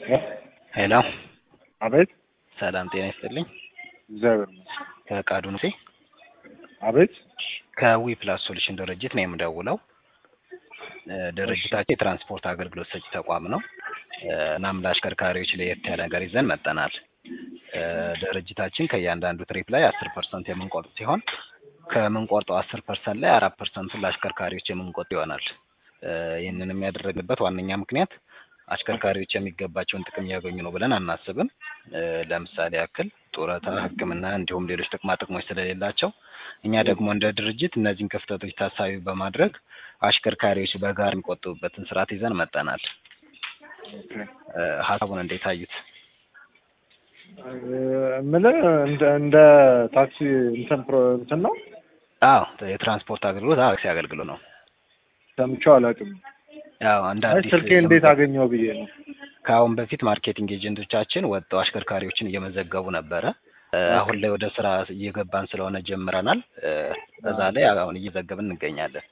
ሄሎ አቤት ሰላም ጤና ይስጥልኝ። እግዚአብሔር ይመስገን። ከቃዱ ንሴ አቤት ከዊ ፕላስ ሶሉሽን ድርጅት ነው የምደውለው። እ ድርጅታችን የትራንስፖርት አገልግሎት ሰጪ ተቋም ነው። እ እናም ለአሽከርካሪዎች ለየት ያለ ነገር ይዘን መጠናል። እ ድርጅታችን ከእያንዳንዱ ትሪፕ ላይ አስር ፐርሰንት የምንቆርጥ ሲሆን ከምንቆርጠው አስር ፐርሰንት ላይ አራት ፐርሰንቱን ለአሽከርካሪዎች የምንቆርጥ ይሆናል። እ ይህንንም ያደረግንበት ዋነኛ ምክንያት አሽከርካሪዎች የሚገባቸውን ጥቅም እያገኙ ነው ብለን አናስብም። እ ለምሳሌ ያክል ጡረታ፣ ሕክምና እንዲሁም ሌሎች ጥቅማ ጥቅሞች ስለሌላቸው እኛ ደግሞ እንደ ድርጅት እነዚህን ክፍተቶች ታሳቢ በማድረግ አሽከርካሪዎች በጋራ የሚቆጥቡበትን ስርዓት ይዘን መጠናል። ኦኬ። እ ሀሳቡን እንዴት አዩት? እ የምልህ እንደ እንደ ታክሲ እንትን ፕሮ እንትን ነው አዎ የትራንስፖርት አገልግሎት አዎ ታክሲ አገልግሎት ነው። ሰምቼው አላውቅም። ያው እንደ አይ አዲስ ስልኬ እንዴት አገኘው ብዬ ነው። ከአሁን በፊት ማርኬቲንግ ኤጀንቶቻችን ወጥተው አሽከርካሪዎችን እየመዘገቡ ነበረ። እ አሁን ላይ ወደ ስራ እየገባን ስለሆነ ጀምረናል። እ በዛ ላይ አሁን እየዘገብን እንገኛለን።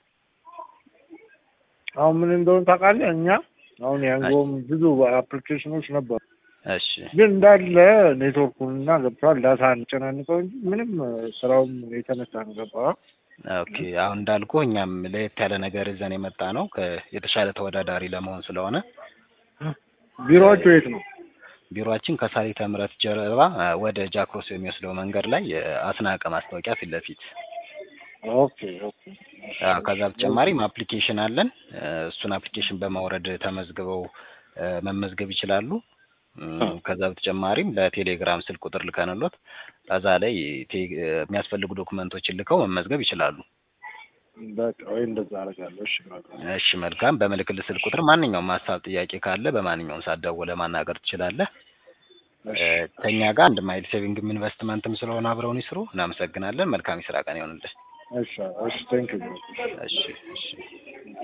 አሁን ምን እንደሆነ ታውቃለህ? እኛ አሁን ያንጎም ብዙ አፕሊኬሽኖች ነበሩ፣ እሺ ግን እንዳለ ኔትወርኩንና ገብቷል ዳታ እንጨናንቀው እንጂ ምንም ስራውም የተነሳ ነው ገባ ኦኬ አሁን እንዳልኩ እኛም ለየት ያለ ነገር ይዘን የመጣ ነው ከ- የተሻለ ተወዳዳሪ ለመሆን ስለሆነ ቢሮዎቹ የት ነው? ቢሮአችን ከሳሊተ ምሕረት ጀርባ እ ወደ ጃክሮስ የሚወስደው መንገድ ላይ የአስናቀ ማስታወቂያ ፊት ለፊት ኦኬ ኦኬ አዎ፣ ከዛ በተጨማሪም አፕሊኬሽን አለን። እ እሱን አፕሊኬሽን በማውረድ ተመዝግበው እ መመዝገብ ይችላሉ። እም፣ ከዛ በተጨማሪም ለቴሌግራም ስልክ ቁጥር ልከንሎት ከዛ ላይ ቴ- እ የሚያስፈልጉ ዶክመንቶችን ልከው መመዝገብ ይችላሉ። በቃ ወይ እንደዛ አደርጋለሁ። እሺ በቃ እሺ መልካም። በምልክል ስልክ ቁጥር ማንኛውም ሀሳብ፣ ጥያቄ ካለ በማንኛውም ሰዓት ደውለህ ማናገር ትችላለህ። እሺ እ ከእኛ ጋር አንድ ማይል ሴቪንግም ኢንቨስትመንትም ስለሆነ አብረውን ይስሩ። እናመሰግናለን። መልካም የስራ ቀን ይሆንልህ። እሺ እሺ ቴንክ ዩ እሺ እሺ